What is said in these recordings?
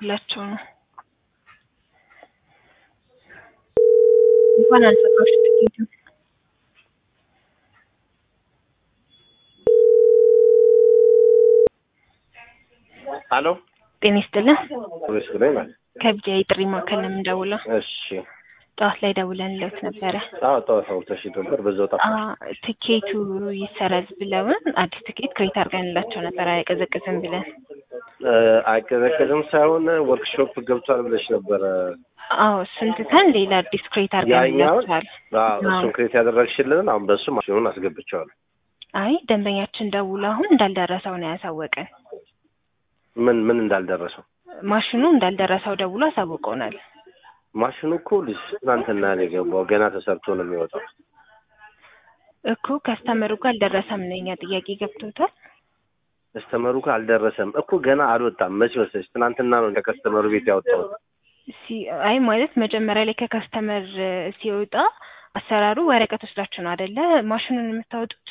እያደረኩላቸው ነው። እንኳን አልዘጋሽ ትኬቱ አሎ ጤና ይስጥልን። ፖሊስ ላይ ማለት ከቢጃ የጥሪ ማዕከል ነው የምንደውለው። እሺ ጠዋት ላይ ደውለንለት ነበረ። አዎ ጠዋት አውጥተሽ ነበር በዛው ጠፋ አ ትኬቱ ይሰረዝ ብለውን አዲስ ትኬት ክሬት አድርገንላቸው ነበር አይቀዘቅዝም ብለን። አይቀዘቀዝም ሳይሆን ወርክሾፕ ገብቷል ብለሽ ነበረ አዎ እሱን ትተን ሌላ አዲስ ክሬት አድርገንላቸዋል። አዎ እሱን ክሬት ያደረግሽልን አሁን በሱ ማሽኑን አስገብቼዋለሁ አይ ደንበኛችን ደውሎ አሁን እንዳልደረሰው ነው ያሳወቀን። ምን ምን እንዳልደረሰው ማሽኑ እንዳልደረሰው ደውሎ አሳውቀውናል። ማሽኑ እኮ ልጅ ትናንትና ነው የገባው ገና ተሰርቶ ነው የሚወጣው እኮ ከስተመሩ ጋር አልደረሰም ነው የኛ ጥያቄ ገብቶታል። ከስተመሩ ጋር አልደረሰም እኮ ገና አልወጣም መቼ ወሰች ትናንትና ነው ከከስተመሩ ቤት ያወጣሁት ሲ አይ ማለት መጀመሪያ ላይ ከከስተመር ሲወጣ አሰራሩ ወረቀት ወስዳችሁ ነው አይደለ ማሽኑን የምታወጡት?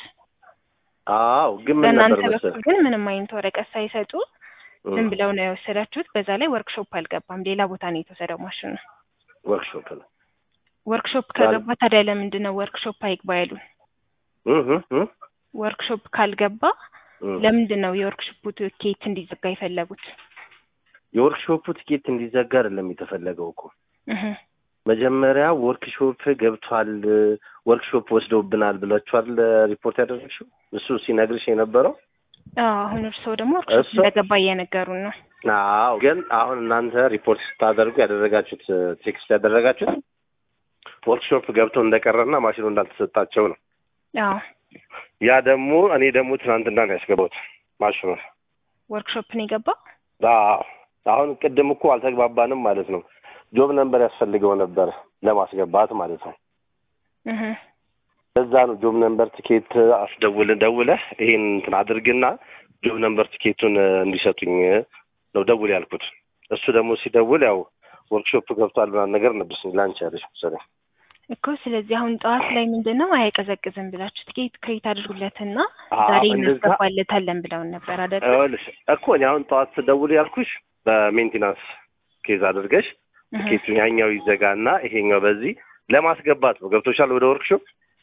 አዎ ግን ምን በእናንተ ነበር በኩል መሰለህ ግን ምንም አይነት ወረቀት ሳይሰጡ ዝም ብለው ነው የወሰዳችሁት። በዛ ላይ ወርክሾፕ አልገባም፣ ሌላ ቦታ ነው የተወሰደው ማሽኑ። ወርክሾፕ ነው ወርክሾፕ ከገባ ታዲያ ለምንድን ነው ወርክሾፕ አይግባ ያሉን? እህ እህ ወርክሾፕ ካልገባ እህ ለምንድን ነው የወርክሾፑ ትኬት እንዲዘጋ የፈለጉት? የወርክሾፑ ትኬት እንዲዘጋ አይደለም የተፈለገው እኮ እህ መጀመሪያ ወርክሾፕ ገብቷል፣ ወርክሾፕ ወስደውብናል ብላችኋል ሪፖርት ያደረግሽው እሱ ሲነግርሽ የነበረው አዎ አሁን እርስዎ ደግሞ ወርክሾፕ እሱ- እንደገባ እየነገሩን ነው። አዎ ግን አሁን እናንተ ሪፖርት ስታደርጉ ያደረጋችሁት ቴክስት ያደረጋችሁት ወርክሾፕ ገብቶ እንደቀረና ማሽኑ እንዳልተሰጣቸው ነው። አዎ ያ ደግሞ እኔ ደግሞ ትናንትና ነው ያስገባሁት ማሽኑ። ወርክሾፕ ነው የገባው። አዎ አሁን ቅድም እኮ አልተግባባንም ማለት ነው። ጆብ ነምበር ያስፈልገው ነበር ለማስገባት ማለት ነው። እህ ለዛ ነው ጆብ ነምበር ትኬት አስደውል ደውለህ ይሄን እንትን አድርግና ጆብ ነምበር ትኬቱን እንዲሰጡኝ ነው ደውል ያልኩት። እሱ ደግሞ ሲደውል ያው ወርክሾፕ ገብቷል ምናምን ነገር ነበር ላንቺ ያለሽ መሰለኝ። እኮ ስለዚህ አሁን ጠዋት ላይ ምንድን ነው አይቀዘቅዝም ብላችሁ ትኬት ክሬት አድርጉለትና አዎ፣ ዛሬ እንደዛ- እናስገባለታለን ብለውን ነበር አይደል? ይኸውልሽ እኮ እኔ አሁን ጠዋት ስደውል ያልኩሽ በሜንቴናንስ ኬዝ አድርገሽ እህ ትኬቱን ያኛው ይዘጋና ይሄኛው በዚህ ለማስገባት ነው። ገብቶሻል ወደ ወርክሾፕ።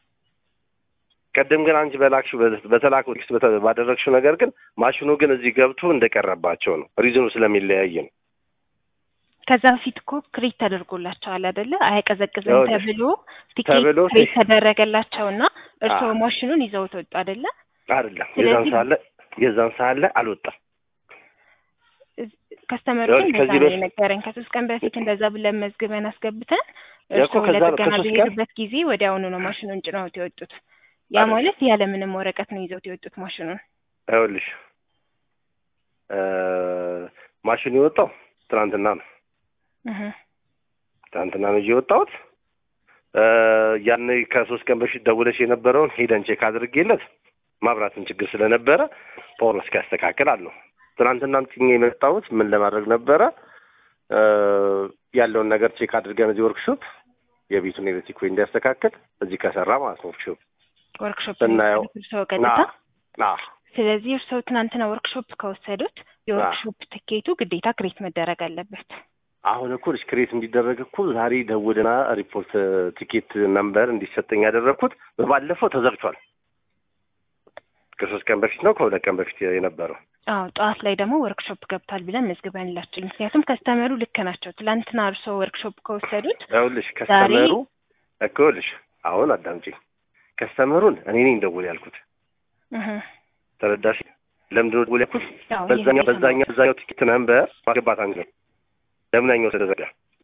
ቀደም ግን አንቺ በላክሽው በ- በተላከው ቴክስት በተ- ባደረግሽው ነገር ግን ማሽኑ ግን እዚህ ገብቶ እንደቀረባቸው ነው። ሪዝኑ ስለሚለያይ ነው። ከዛ በፊት እኮ ክሬት ተደርጎላቸዋል አይደለ? አይቀዘቅዝም ይኸውልሽ፣ ተብሎ ቲኬት ተብሎ ክሬት ቲ- ተደረገላቸውና እርስዎ አዎ። ማሽኑን ይዘውት ወጡ አይደለ? አይደለም የዛን ስለዚህ- ሰዓት ላይ የዛን ሰዓት ላይ አልወጣም። ከስተመሩ ይኸውልሽ፣ እንደዛ ከዚህ ነው በፊት- የነገረን። ከሶስት ቀን በፊት እንደዛ ብለን መዝግበን አስገብተን እኮ እርስዎ ከዛ ነው ለጥገና ከሶስት ቀን- በሄዱበት ጊዜ ወዲያውኑ ነው ማሽኑን ጭነውት የወጡት። ያ አይደለም። ማለት ያለምንም ወረቀት ነው ይዘውት የወጡት ማሽኑን። ይኸውልሽ እ ማሽኑ የወጣው ትናንትና ነው። እህ ትናንትና ነው ይዤ የወጣሁት። እ ያን ከሶስት ቀን በፊት ደውለሽ የነበረውን ሄደን ቼክ አድርጌለት ማብራትን ችግር ስለነበረ ፓወር እስኪያስተካክል አለው። ትናንትና ጭኜ የመጣሁት ምን ለማድረግ ነበረ እ ያለውን ነገር ቼክ አድርገን እዚህ ወርክሾፕ የቤቱን ኤሌክትሪክ ወይ እንዲያስተካክል እዚህ ከሰራ ማለት ነው ወርክሾፕ ወርክሾፕ ስናየው እርስዎ ቀጥታ ና ስለዚህ እርስዎ ትናንትና ወርክሾፕ ከወሰዱት የወርክሾፕ ትኬቱ ግዴታ ክሬት መደረግ አለበት። አሁን እኮ ልጅ ክሬት እንዲደረግ እኮ ዛሬ ደውልና ሪፖርት ቲኬት ነምበር እንዲሰጠኝ ያደረግኩት በባለፈው ተዘግቷል። ከሶስት ቀን በፊት ነው ከሁለት ቀን በፊት የነበረው። አዎ ጠዋት ላይ ደግሞ ወርክሾፕ ገብቷል ብለን መዝግበንላቸው፣ ምክንያቱም ከስተመሩ ልክ ናቸው። ትላንትና እርስዎ ወርክሾፕ ከወሰዱት ይኸውልሽ ከስተመሩ እኮ ይኸውልሽ አሁን አዳምጪኝ። ከስተመሩን እኔ ነኝ ደውል ያልኩት እህ ተረዳሽ? ለምንድን ነው ደውል ያልኩት? አዎ በዛኛው እየሰማሁ በዛኛው በዛኛው ቲኬት ነምበር ማስገባት አንችልም። ለምናኛው ስለዘጋ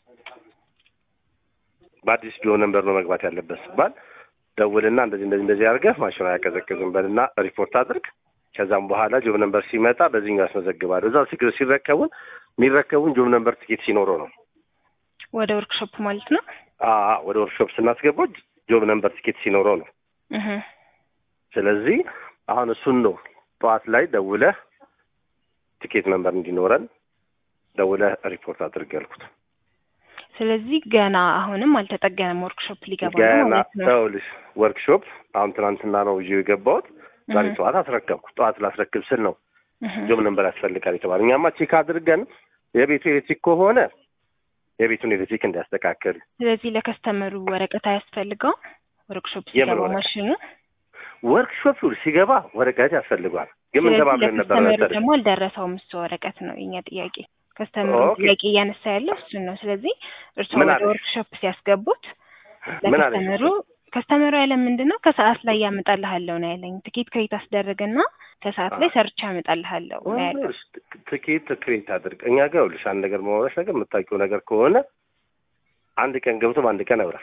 በአዲስ ቢሆን ነምበር ነው መግባት ያለበት ሲባል ደውልና እንደዚህ እንደዚህ እንደዚህ አድርገህ ማሽኑ አያቀዘቅዝም በልና ሪፖርት አድርግ። ከዛም በኋላ ጆብ ነምበር ሲመጣ በዚህኛው ያስመዘግባሉ። እዛው ሲግ- ሲረከቡን የሚረከቡን ጆብ ነምበር ቲኬት ሲኖረው ነው። ወደ ወርክሾፕ ማለት ነው። አዎ ወደ ወርክሾፕ ስናስገባው ጆብ ነምበር ቲኬት ሲኖረው ነው። እህ ስለዚህ አሁን እሱን ነው ጠዋት ላይ ደውለህ ቲኬት ነምበር እንዲኖረን ደውለህ ሪፖርት አድርግ ያልኩት። ስለዚህ ገና አሁንም አልተጠገነም። ወርክሾፕ ሊገባ ነው ገና ማለት ነው። ይኸውልሽ ወርክሾፕ አሁን ትናንትና ነው ይዤ የገባሁት። ዛሬ እህ ጠዋት አስረከብኩ። ጠዋት ላስረክብ ስል ነው እህ ጆብ ነምበር ያስፈልጋል የተባለ። እኛማ ቼክ አድርገን የቤቱ ኤሌክትሪክ ከሆነ የቤቱን ኤሌክትሪክ እንዲያስተካክል ስለዚህ ለከስተመሩ ወረቀት አያስፈልገው ወርክሾፕ የምን ሲገባ ወረቀት? ማሽኑ ወርክሾፕ ሲገባ ወረቀት ያስፈልጓል። ግን ምን ስለዚህ ተባብለን ነበር ለከስተመሩ መሰለሽ? ደግሞ አልደረሰውም እሱ ወረቀት ነው የኛ ጥያቄ ከስተመሩ ኦኬ። ጥያቄ እያነሳ ያለው እሱን ነው ስለዚህ እርስዎ ምን ወደ አለሽ? ወርክሾፕ ሲያስገቡት ምን አለሽ? ለከስተመሩ ከስተመሩ ያለ ምንድን ነው ከሰዓት ላይ ያመጣልሃለሁ ነው ያለኝ ትኬት ክሬት አስደረግና ከሰዓት ላይ ሰርቻ ያመጣልሃለሁ ነው ያለው ይኸውልሽ፣ ትኬት ክሬት አድርግ። እኛ ጋር ይኸውልሽ አንድ ነገር መሆነች ነገር የምታውቂው ነገር ከሆነ አንድ ቀን ገብቶ በአንድ ቀን ያብራል።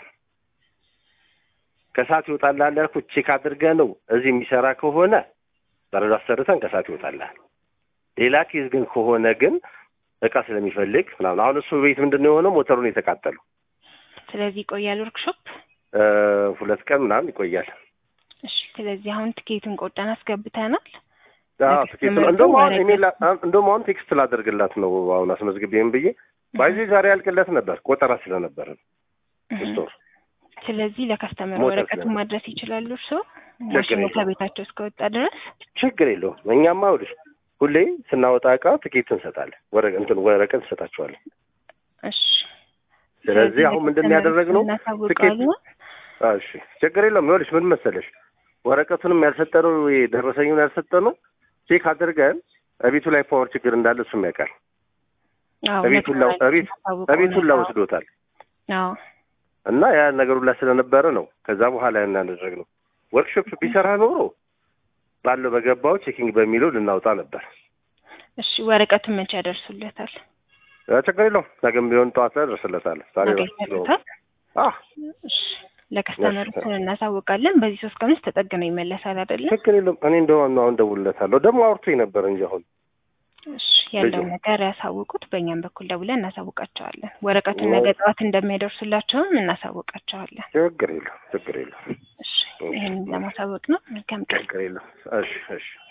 ከሰዓት ይወጣልሃል ያልኩት ቼክ አድርገህ ነው። እዚህ የሚሰራ ከሆነ በረዶ አሰርተን ከሰዓት ይወጣልሃል። ሌላ ኬዝ ግን ከሆነ ግን እቃ ስለሚፈልግ ምናምን አሁን እሱ ቤት ምንድን ነው የሆነው ሞተሩን የተቃጠሉ ስለዚህ ይቆያል ወርክሾፕ እ ሁለት ቀን ምናምን ይቆያል። እሺ ስለዚህ አሁን ትኬቱን ቆርጠን አስገብተናል አዎ ለከስተመሩ ትኬቱን እንደውም አሁን ወረቀት- ኢሜል ላ- እንደውም አሁን ቴክስት ላደርግላት ነው አሁን አስመዝግቤም ብዬ ባይዜ ዛሬ ያልቅለት ነበር ቆጠራ ስለነበረ እህ። ስቶር ስለዚህ ለከስተመሩ ሞተር ወረቀቱን ስለሆነ። ማድረስ ይችላሉ እርስዎ ችግር ማሽኑ የለውም። ከቤታቸው እስከወጣ ድረስ ችግር የለውም። እኛማ ይኸውልሽ ሁሌ ስናወጣ እቃ ትኬት እንሰጣለን፣ ወረ እንትን ወረቀት እንሰጣቸዋለን። እሺ ስለዚህ አሁን ምንድን ነው ያደረግነው? እናሳውቃለን አዎ፣ እሺ ችግር የለውም። ይኸውልሽ ምን መሰለሽ ወረቀቱንም ያልሰጠነው የደረሰኙን ያልሰጠነው ቼክ አድርገን እቤቱ ላይ ፓወር ችግር እንዳለ እሱም ያውቃል። አዎ እቤቱን ላ- እቤት እቤቱን ላ ወስዶታል አዎ እና ያ ነገሩ ላይ ስለነበረ ነው ከዛ በኋላ ያን ያደረግነው። ወርክሾፕ ቢሰራ ኖሮ ባለው በገባው ቼኪንግ በሚለው ልናውጣ ነበር። እሺ ወረቀቱን መቼ ያደርሱለታል ያ ችግር የለውም። ነገም ቢሆን ጠዋት ላይ ደርስለታል። ዛሬ ነገ እረፍት ስለሆንኩ። ይሰጡታል አዎ እሺ ለከስተመሩ እሺ። እናሳውቃለን በዚህ ሶስት ቀን ውስጥ ተጠግነው ይመለሳል አይደለ ችግር የለውም። እኔ እንደሆነ አሁን ደውልለታለሁ። ደግሞ አውርቶኝ ነበር እንጂ አሁን እሺ ያለውን ልጁ። ነገር ያሳውቁት በእኛም በኩል ደውለን እናሳውቃቸዋለን ወረቀቱን ኦ። ነገ ጠዋት እንደሚያደርሱላቸውም እናሳውቃቸዋለን ችግር የለውም። ችግር የለውም። እሺ ይህንን ለማሳወቅ ነው መልካም ቀን ችግር የለውም። እሺ እሺ